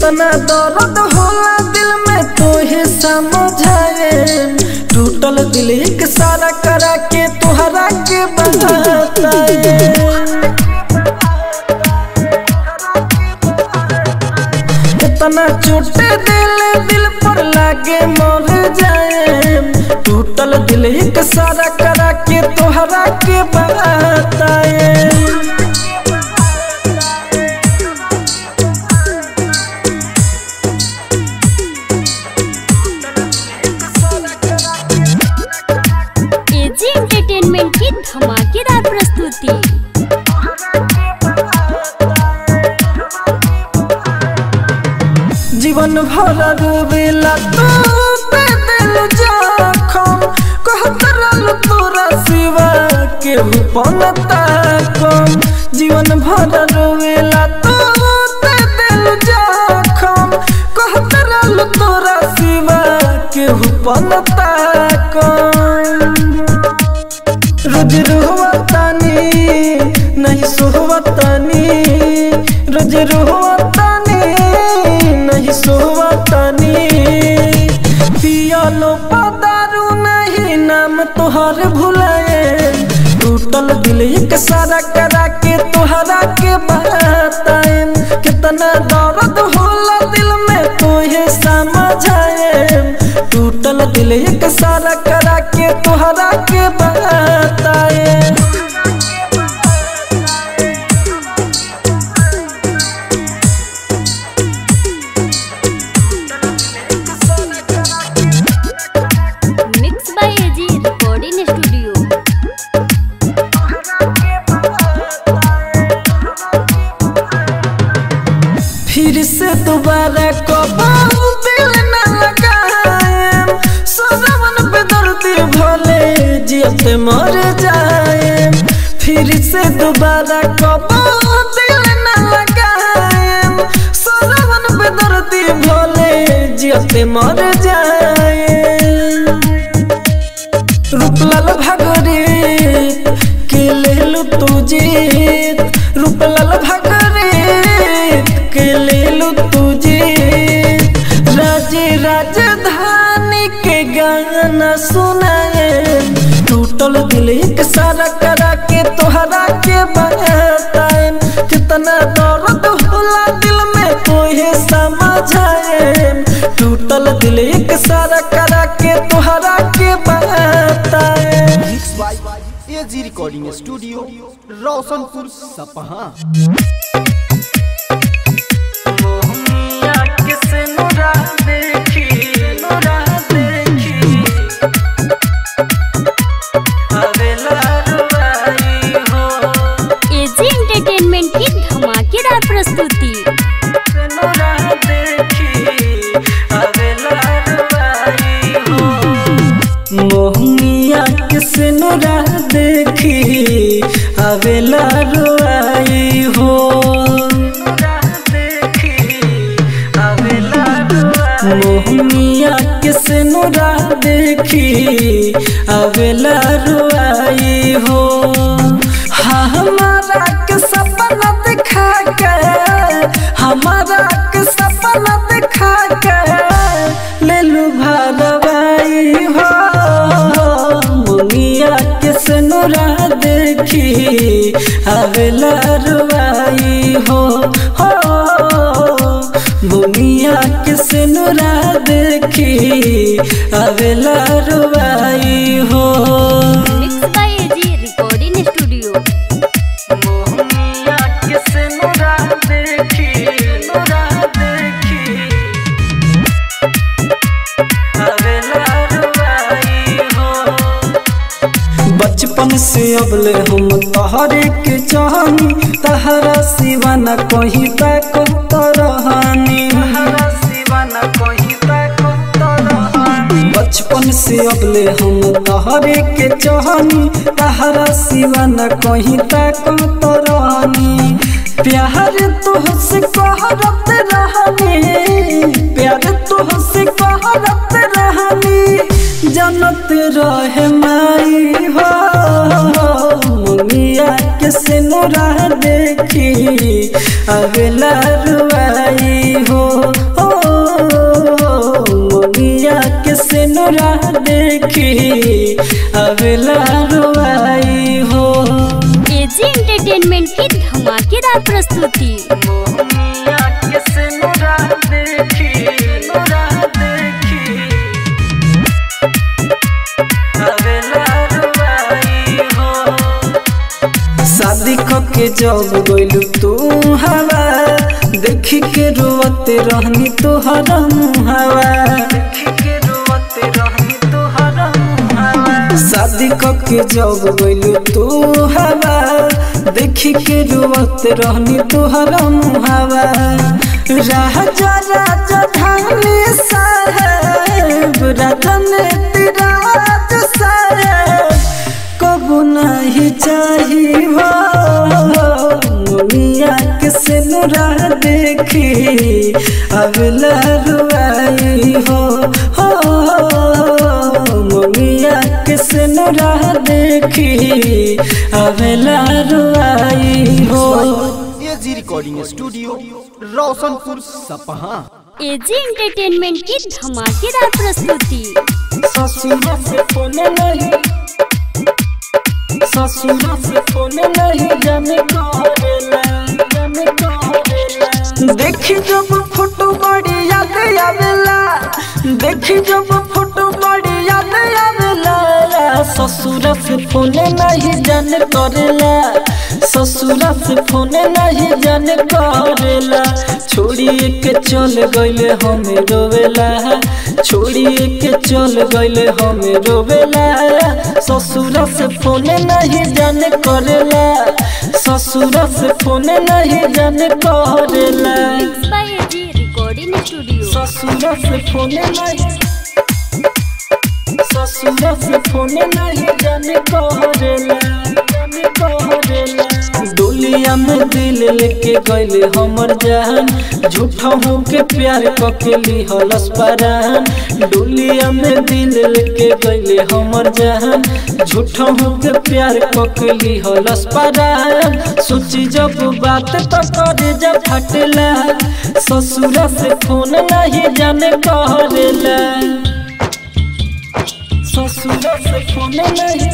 कितना दर्द होला दिल में तोहे समझाए टूटल दिल एक सारा करा के तुहरा के बताए कितना चोट दिल दिल पर लागे मर जाए टूटल दिल एक सारा करा के तोहरा के बताए एजी एंटरटेनमेंट की धमाकेदार प्रस्तुति जीवन भर रोवेला तू पे दिल जखम कहत रहल तोरा सिवा के पनता कम जीवन भर रोवेला तू पे दिल जखम कहत रहल तोरा सिवा के पनता कम रोज रोहतानी नहीं सोहतानी रोज रोहतानी नहीं सोहतानी पियालो पदारू नहीं नाम तोहर भुलाए टूटल दिल एक सारा करा के तोहरा के बताए कितना दर्द होला दिल में तोहे समझाए टूटल दिल एक सारा करा के तोहरा के बताए mix by AG recording studio फिर से दोबारा कबाऊ दिल न लगाए सजवन पे दर्दी भले जियते मर जाए फिर से दोबारा कबाऊ दिल न लगाए सजवन पे दर्दी भले जियते मर जाए रूपलाल भागरे के लेलु तू जीत रूपलाल भागरे के लेलु तू जीत राजे राजधानी के गाना सुनाए टूटल दिल एक सारा करा के तोहरा के बताए कितना दर्द होला दिल में तोहे समझाए टूटल दिल एक सारा करा के तोहरा के बताए mix by AG recording studio Roshanpur Sapaha Mohania किसे नुरा देखी नुरा देखी अबेला रुबाई हो एजी एंटरटेनमेंट की धमाकेदार प्रस्तुति किसे नुरा देखी अबेला रुबाई हो मोहनिया किसे नुरा देखी अबेला रुबाई हो मोहनिया किसे नुरा देखी अबेला रुआई हो हाँ हमारा के सपना दिखा के हमारा के सपना दिखा के ले लू भरवाई हो मुनिया किसे नुरा देखी अबेला रुआई हो हो बुनिया किसे नुरा देखी अबेला रुबाई हो mix by AG recording studio Mohania किसे नुरा देखी नुरा देखी अबेला रुबाई हो बचपन से अबले हम तहरे के चाहनी तहरा सिवा न कहीं तक तरहानी बचपन से अबले हम तहरे के चाहनी तहरा सिवा न कहीं तक तरहानी प्यार तुहसे कहरत रहनी प्यार तुहसे कहरत रहनी जनत रहे माई हो मुनिया के सिनुरा देखी अगला रुआई हो नूरा देखी अबेला रुआई हो एजी एंटरटेनमेंट की धमाकेदार प्रस्तुति मोहनिया के से नूरा देखी नूरा देखी अबेला रुआई हो शादी के जब गइलू तू हवा देखी के रोवते रहनी तोहर मुहावा देखी के रोवते रहनी तोहर मुहावा शादी के जब गइलू तू हवा देखी के रोवते रहनी तोहर मुहावा राजा राजा धानी साहेब रतन तिराज साहेब कबू नहीं चाहिए हो मुनिया के सिनुरा देखी अब लरुआई हो हो मुनिया के सिनुरा देखी अब लरुआई हो AG recording studio Roshanpur Sapaha AG entertainment की धमाकेदार प्रस्तुति ससुरा से फोन नहीं ससुरा से फोन नहीं जाने करेला जाने करेला देखी जब फोटो बड़ी याद आवेला देखी जब फोटो बड़ी याद आवेला ससुरा से फोन नहीं जाने करेला ससुरा से फोन नहीं जाने करेला छोड़िए के चल गइले हमें रोवेला छोड़िए के चल गइले हमें रोवेला ससुरा से फोन नहीं जाने करेला ससुरा से फोन नहीं जाने करेला mix by AG recording studio ससुरा से फोन नहीं ससुरा से फोन नहीं जाने करेला जाने करेला डोलिया में दिल लेके गइले हमर जान झूठा हो के प्यार कके लिहलस परान डोलिया में दिल लेके गइले हमर जान झूठा हो के प्यार कके लिहलस परान सोची जब बात तो करे जब फटला ससुरा से फोन नहीं जाने करेला ससुरा से फोन नहीं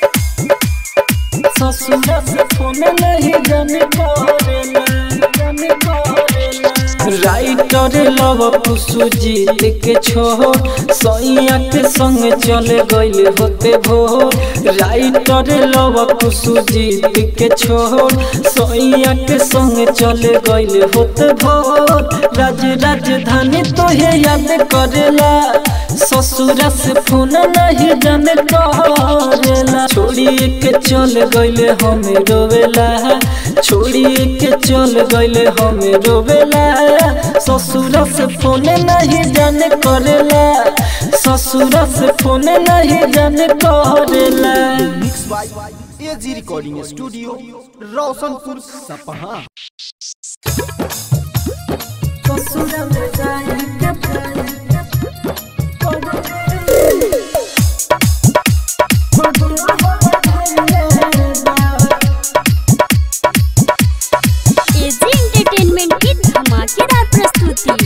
ससुरा से फोन नहीं जाने करेला जाने करेला राइटर लव कुसु जीत के छो सैया के संग चले गइल होते भोर राइटर लव कुसु जीत के छो सैया के संग चले गइल होते भोर राज राजधानी तोहे याद करेला ससुरा से फोन नहीं जाने करेला छोड़िए के चल गइले हमें रोवेला छोड़िए के चल गइले हमें रोवेला ससुरा से फोन नहीं जाने करेला ससुरा से फोन नहीं जाने करेला mix by AG recording studio Roshanpur Sapaha ससुरा में जाए के एजी एंटरटेनमेंट की धमाकेदार प्रस्तुति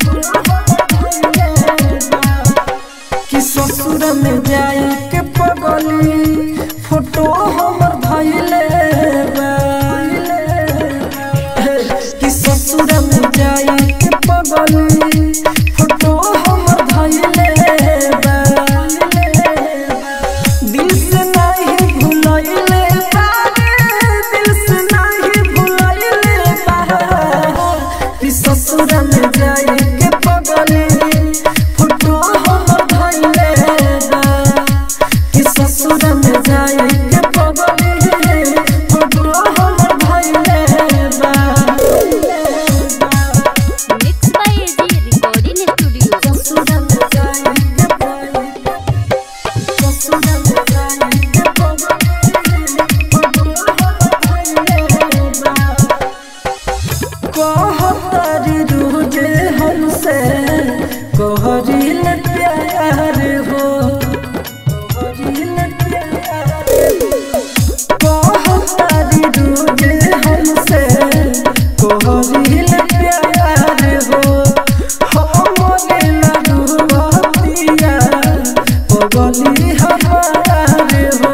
कि ससुर में जाए के पगली फोटो हमर धैले कि ससुर में जाए के पगली फोटो हमर धैले दिल से नहीं भुलैले दिल से नहीं भुलैले कि ससुर में जाए के पगली फोटो हमर धैले पगली हमारे हो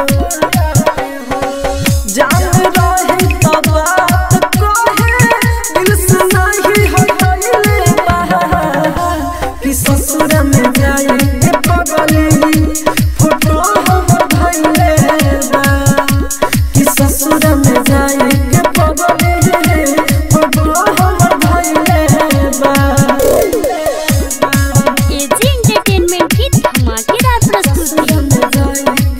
जान रही तो बात कहे दिल से नहीं हटले बा कि ससुर में जाए के पगली फोटो हमर धइले बा कि ससुर में जाए के पगली फोटो हमर धइले बा एजी एंटरटेनमेंट की धमाकेदार प्रस्तुति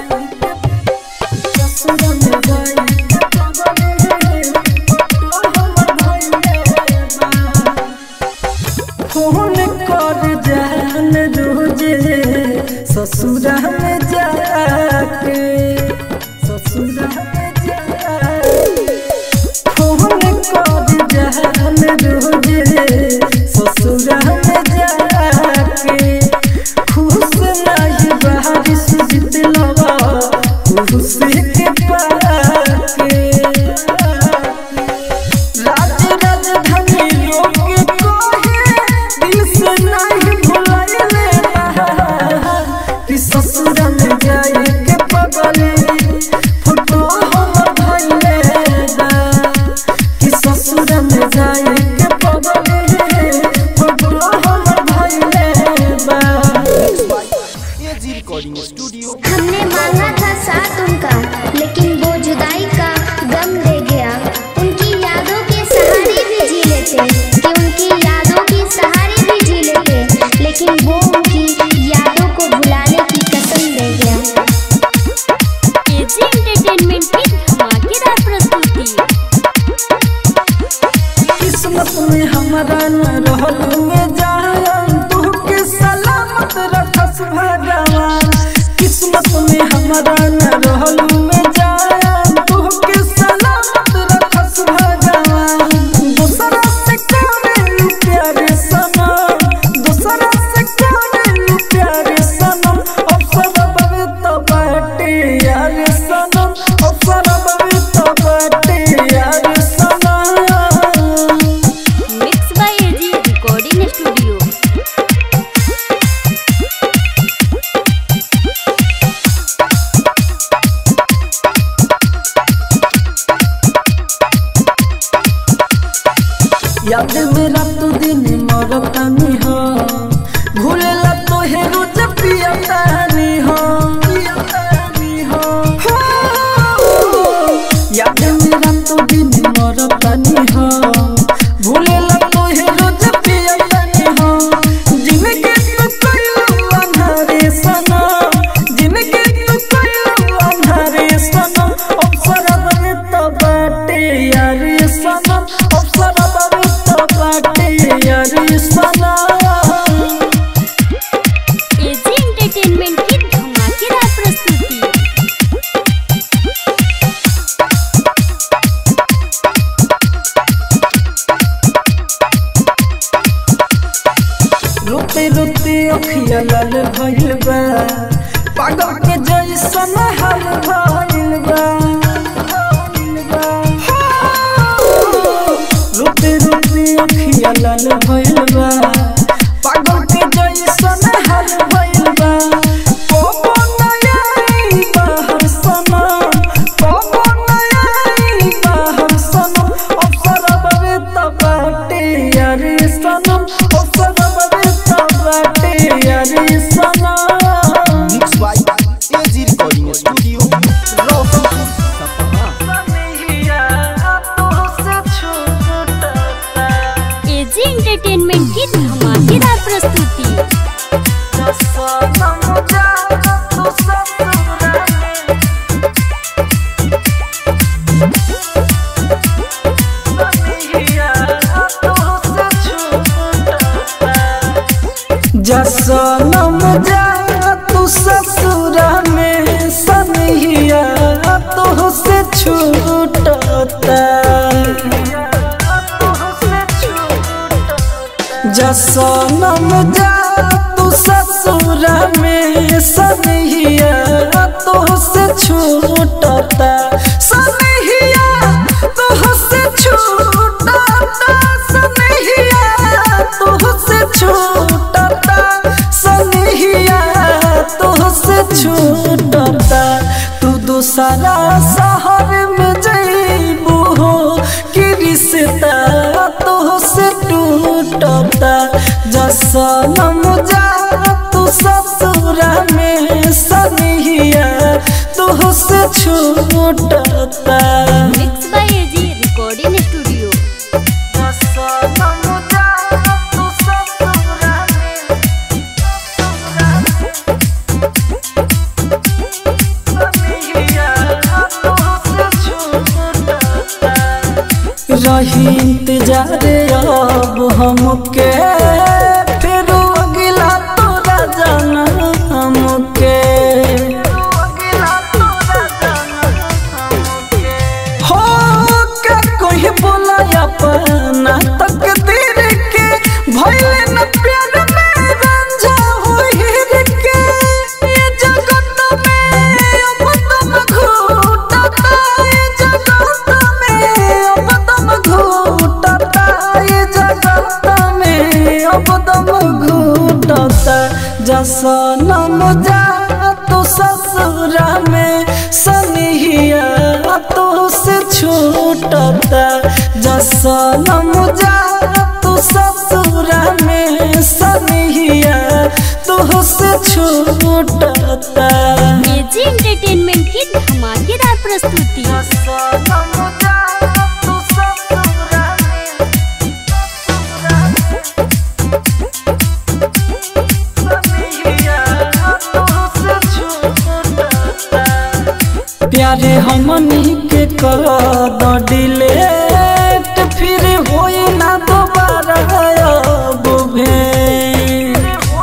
फोन कर जान रोजे ससुरा में जाके ससुरा में जाके फोन कर जान रोजे ससुरा में जाके खुश नहीं बारिश जितलवा खुश के पाके राज राजधानी लोग कहे दिल से नहीं भुलाइले कि ससुर में जाए के पगले फोटो हमर धइले बा कि ससुर में जाए के पगले फोटो हमर धइले बा एजी रिकॉर्डिंग स्टूडियो हमने मांगा था साथ उनका लेकिन वो जुदाई का गम दे गया उनकी यादों के सहारे भी जी लेते कि उनकी यादों के सहारे भी जी लेते लेकिन वो उनकी यादों को भुलाने की कसम दे गया एजी एंटरटेनमेंट की धमाकेदार प्रस्तुति किस्मत में हमारा न रहल में जान तू के सलामत रखस भगवान किस्मत में हमारा न रहल में जान तू के सलामत रखस भगवान दूसरा से करे प्यारे सनम दूसरा से करे प्यारे सनम अवसर बवे तो बाटे यार सनम अवसर बवे तो बाटे यार सनम mix by AG recording studio याद मेरा तू दिन मरतानी हो भूलेला तो हे रोज पियतानी हो पियतानी हो याद मेरा तू दिन मरतानी हो भूलेला तो हे रोज पियतानी हो जिनके तू कइलो अंधारे सनम जिनके तू कइलो अंधारे सनम अवसर बने तो बाटे यार सनम अवसर बने तो बाटे यार सनम एजी एंटरटेनमेंट की धमाकेदार प्रस्तुति रोते रोते अखिया लाल भइल बा पागल के जैसन हाल भइल बा रोते रोते अखिया लाल भइल बा पागल के जैसन हाल भइल बा कोबो नया बाहर सनम कोबो नया बाहर सनम अवसर बवे तबाटे यार सनम अवसर बवे तबाटे यार सनम mix by AG recording studio Roshanpur Sapaha AG entertainment की धमाकेदार प्रस्तुति जसनम जा तू ससुरा में सनहिया तो से छूटता जसनम जा तू ससुरा में सनहिया तो से छूटता सनहिया तो से छूटता सनहिया तो से छूटता सनहिया छूटता mix by AG recording studio रही इंतजार अब हमके फिर अगिला तोरा जाना हमके हो का कोई बोला अपना तकदीर के भइले न प्यार में रंझा होइर के ये जगत में अब तुम घूटता ये जगत में अब तुम घूटता ये जगत में अब तुम घूटता जसनम जा तू ससुरा में सनिहिया तो से छूटता जसनम जा तू ससुरा में सनिहिया तो से छूटता एजी एंटरटेनमेंट की धमाकेदार प्रस्तुति जसनम जा तू ससुरा में प्यारे हमनी के कर द डिलेट फिर होई ना दोबारा अब भेंट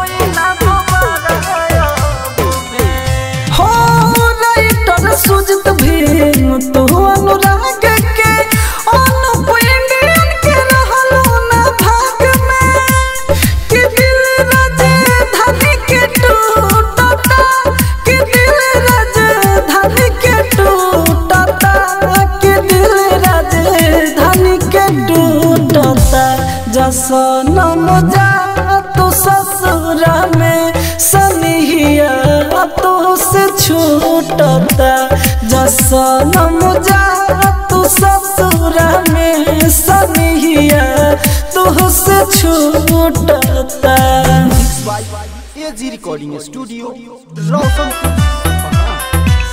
हो राइटर सुजत भीम तू अनुराग के अनुप इंडियन के रहलो ना भाग में कि दिल राजधानी के टूटता कि दिल राजधानी के टूटता कि दिल राजधानी के टूटता जसनम जा तू ससुरा में सनिहिया तो से छूटता जसनम जा तू ससुरा में सनिहिया तो से छूटता AG recording studio Roshanpur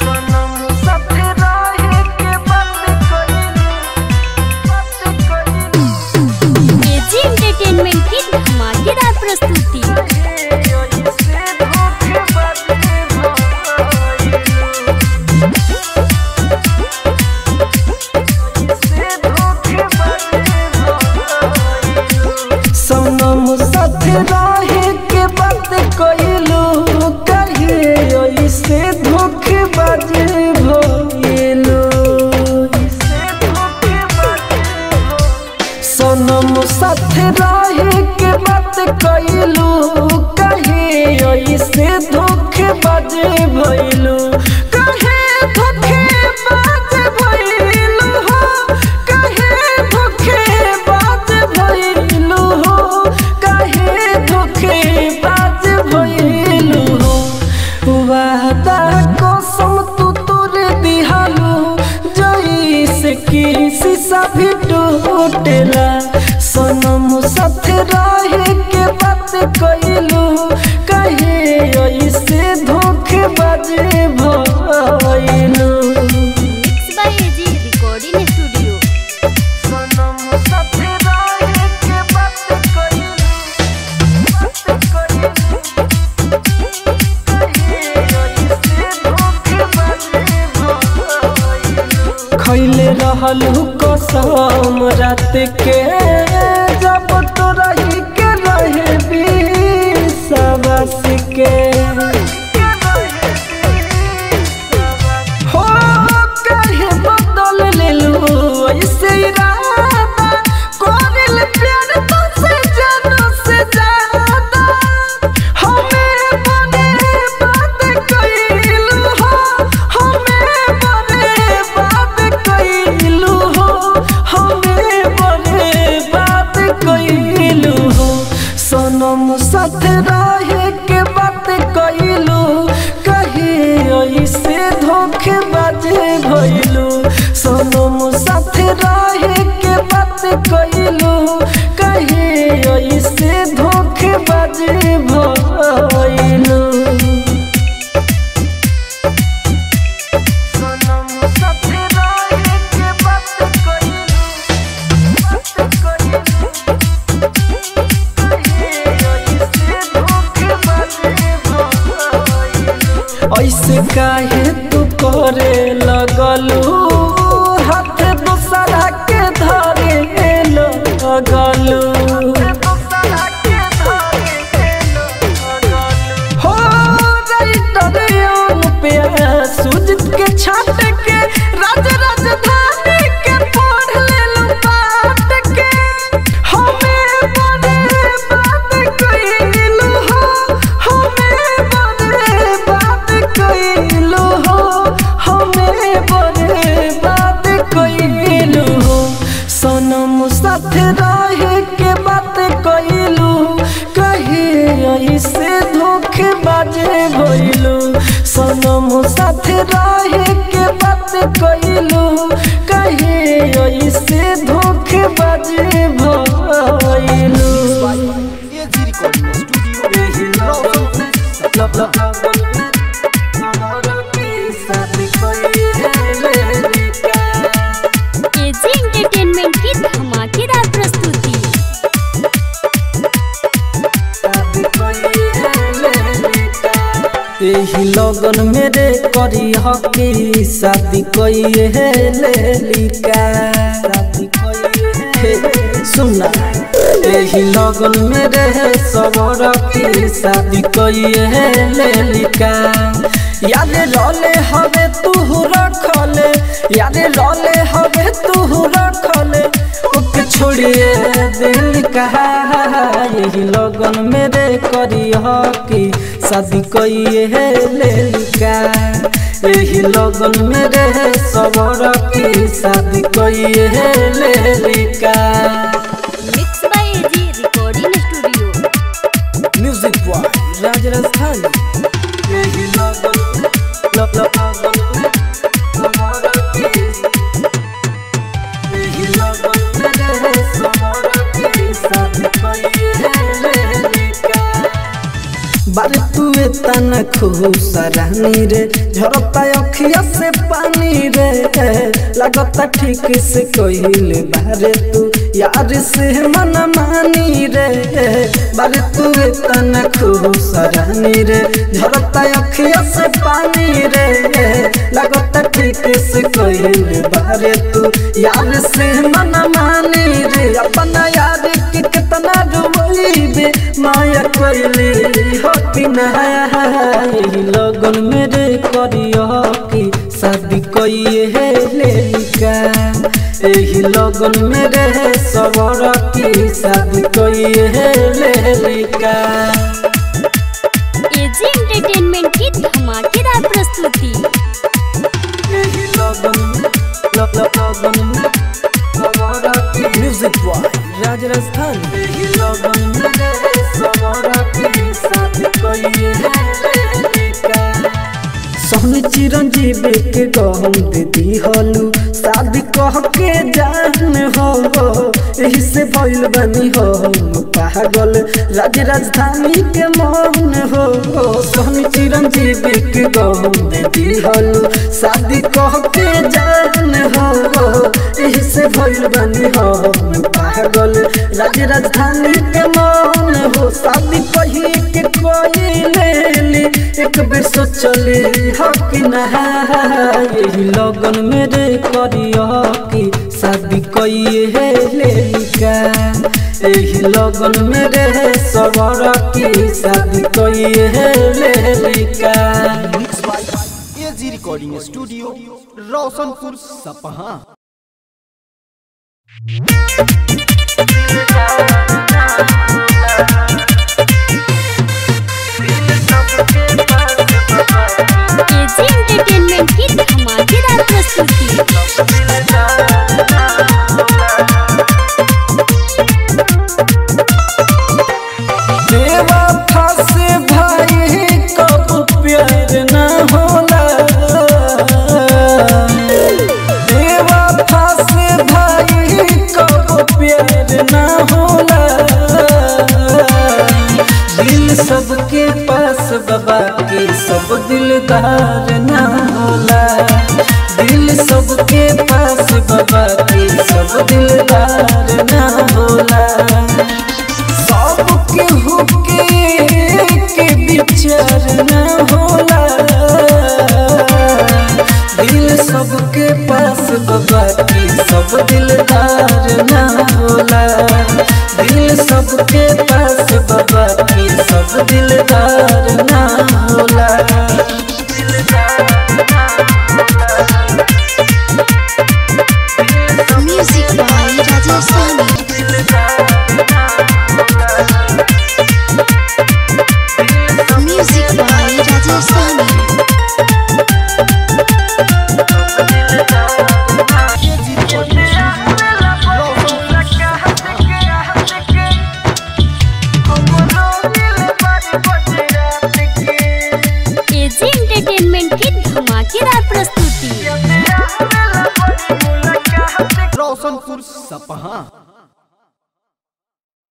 AG entertainment की धमाकेदार प्रस्तुति सनम साथ रहे के बात कइलू कहिए ऐसे धोखेबाज भइलू सनम साथ रहे के बात कइलू कहिए ऐसे धोखेबाज भइलू कहे धोखेबाज भइलू हो कहे धोखेबाज भइलू हो कहे धोखेबाज भइलू हो वादा कसम तू तोरे दिहालू जैसे कि शीशा भी टूटेला सनम साथ रहे के बात कइलू कहे ऐसे धोखेबाज भइलू mix by AG recording studio सनम साथ रहे के बात कइलू बात कइलू कहे ऐसे धोखेबाज भइलू खैले रहलू कसम रात के जब तो रही के रहे विश्वास के हो कहे बदल लेलू ऐसे इरादा कोरिल प्यार तुझसे जानू से ज्यादा हमें बने बात कइलू हो हमें बने बात कइलू हो हमें बने बात कइलू हो सनम साथ रहे के बात कइलू कहे ऐसे धोखेबाज भइलू सनम साथ रहे के बात कइलू कहे ऐसे धोखेबाज भइलू सनम ऐसे काहे तू करे लगलू हाथ दूसरा के धरे लगलू हो राइटर पे सुजित के छाट के राज राजधानी के पढ़ लेलू पाट के हमें बड़े बात कइलू हो हमें बड़े बात कइलू हो हमें बड़े बात कइलू हो सनम साथ रहे के बात कइलू कहे ऐसे धोखे बाजे भइलू सनम साथ रहे के बात कइलू कहे ऐसे धोखे बाजे भइलू AG recording studio AG entertainment की धमाकेदार प्रस्तुति एही लगन मेरे करी हकी शादी कइए हे लेलिका शादी कइए हे सुना एही लगन मेरे सबर की शादी कइए हे लेलिका याद रले हवे तू रखले याद रले हवे तू रखले ओके छोड़िए दिल कहा यही लगन मेरे करी हकी शादी कइए हे लेलिका यही लगन मेरे सबर की शादी कइए हे लेलिका mix by AG recording studio music boy Raj Rajasthan यही लगन लग लगन सबर की यही लगन मेरे सबर की शादी कइए हे लेलिका बारे तुए तना खुश रानी रे झरता अखिया से पानी रे लगता ठीक से कहिल बारे तू यार से मन मानी रे बारे तुए तना खुश रानी रे झरता अखिया से पानी रे लगता ठीक से कहिल बारे तू यार से मन मानी रे अपना यार के कितना डुबैबे माया कोइली होती नही लगन मेरे करियो की शादी कइए हे लेलिका एही लगन मेरे सबर की शादी कइए हे लेलिका एजी एंटरटेनमेंट की धमाकेदार प्रस्तुति एही लगन लग लगन सबर की म्यूजिक बॉय राज राजस्थान एही लगन मेरे सबर की शादी कइए हे लेलिका सोहनी चिरंजीवी के गहम दीदी हलू शादी कह के जान हो यही से भइल बनी हो पागल राज राजधानी के मन हो सोहनी चिरंजीवी के गहम दीदी हलू शादी कह के जान हो यही से भइल बनी हो पागल राज राजधानी के मन हो शादी कही के कोई लेली एक बेर सोचली हकी नहा यही लगन मेरे करियो की शादी कइए हे लेलिका यही लगन मेरे सबर की शादी कइए हे लेलिका mix by AG recording studio Roshanpur Sapaha AG entertainment की धमाकेदार प्रस्तुति देवा फासे भाई कब प्यार न होला देवा फासे भाई कब प्यार न होला दिल सबके पास बाबा के सब दिलदार न होला दिल सबके पास बाबा के सब दिलदार न होला सबके हुके के विचार न होला दिलदार ना होला Music by Rajasthani. Music by Rajasthani. AG recording studio Roshanpur AG entertainment की धमाकेदार प्रस्तुति रोशनपुर सपहा